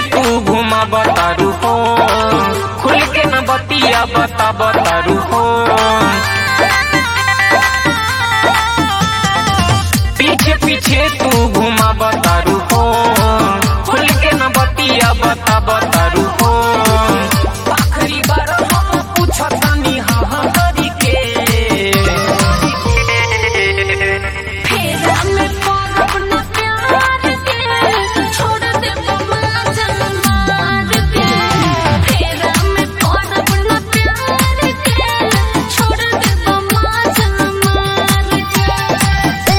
तू घुमा बतारू हो खुल के न बतिया बता बतारू हो पीछे पीछे तू घुमा बतारू हो खुल के न बतिया बता बतारू हो आखिरी बार हम पूछतानी हाँ हाँ करी के फेरा में पड़ब न प्यार के छोड़ दे बबला जन मार के फेरा में पड़ब न प्यार के छोड़ दे बबला जन मार के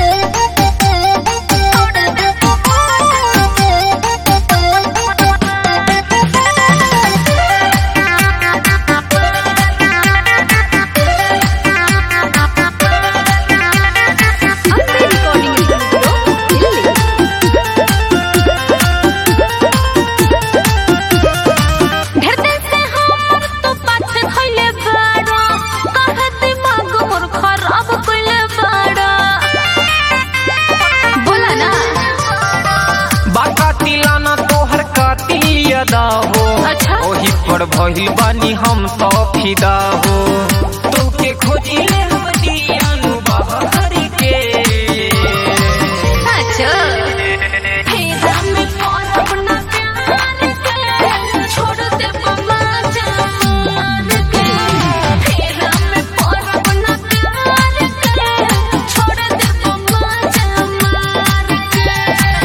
छोड़ दे अपने रिकॉर्डिंग स्टूडियो दिल्ली ढेर दिन से हमर तो पाछे खइले बाड़ा काहे दिमाग मोर खराब कइले बाड़ा बोला ना बाका तिलाना तोहर काती अदा हो अच्छा। ओही पर भइल बानी हम तो फिदा हो तोके खोजिले हम दियानु बाहर के अच्छा फेरा में पड़ब ना प्यार के छोड़ दे बमा जान के फेरा में पड़ब ना प्यार के छोड़ दे बमा जान के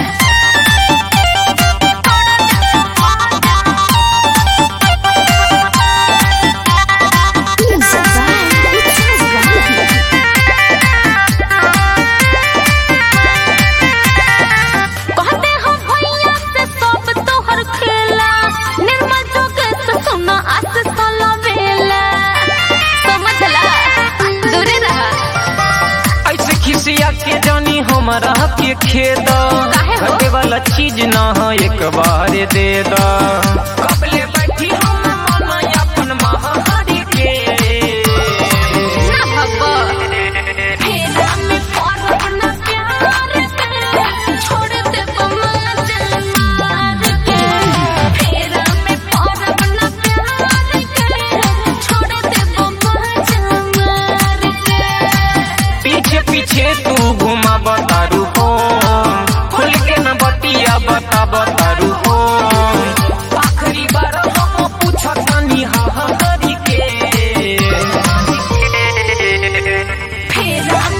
कहते हो भैया से सब तोहर खेला निर्मल जोगे से सुना आस साला बेला समझला दूरे रहा ऐसे खिसिया के जानी हमरा के खेद काहे हो? घटे वाला चीज ना है एक बार दे दा कबले बैठी हम मन अपन महारी के ना भगवा फेरा में पड़ब ना प्यार के छोड़ दे बमा जन मार के फेरा में पड़ब ना प्यार के छोड़ दे बमा जन मार के पीछे पीछे तू घुमा बतारू हो खुल के न बतिया बता बतारू हो आखिरी बार हम पूछतानी हाँ हाँ करी के फेरा